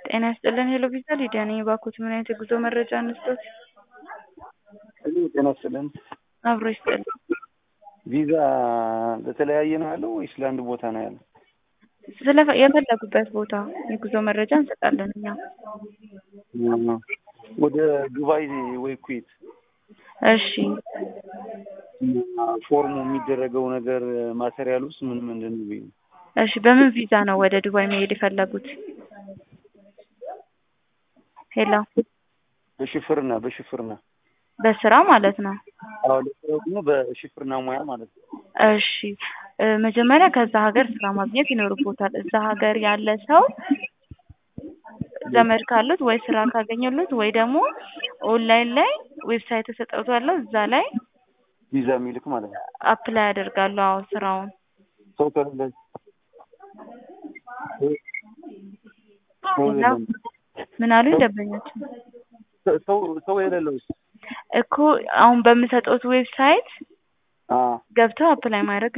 ጤና ይስጥልን ሄሎ ቪዛ ሊዲያ ነኝ። እባክዎት ምን አይነት የጉዞ መረጃ እንስጥዎት? ሄሎ ጤና ይስጥልን። አብሮ ይስጥልን። ቪዛ ለተለያየ ነው ያለው ወይስ ለአንድ ቦታ ነው ያለው? ስለ የፈለጉበት ቦታ የጉዞ መረጃ እንሰጣለን እኛ። ወደ ዱባይ ወይ ኩዌት እሺ ፎርሙ የሚደረገው ነገር ማቴሪያል ውስጥ ምን ምንድን ነው? ብዬ ነው። እሺ በምን ቪዛ ነው ወደ ዱባይ መሄድ የፈለጉት? ሄሎ በሽፍርና በሽፍርና በስራ ማለት ነው። አዎ ለስራው ደግሞ በሽፍርና ሙያ ማለት ነው። እሺ እ መጀመሪያ ከዛ ሀገር ስራ ማግኘት ይኖርቦታል። እዛ ሀገር ያለ ሰው ዘመድ ካሉት ወይ ስራ ካገኘሉት ወይ ደግሞ ኦንላይን ላይ ዌብሳይት ተሰጥቷል እዛ ላይ ቪዛ የሚልክ ማለት ነው። አፕላይ ያደርጋሉ። አዎ ስራውን ሰው ከሌለ ሰው ሌላ የሌለው ምን አሉኝ ደንበኞች ሰው ሰው የሌለውስ እኮ አሁን በምሰጠውት ዌብሳይት አዎ ገብተው አፕላይ ማድረግ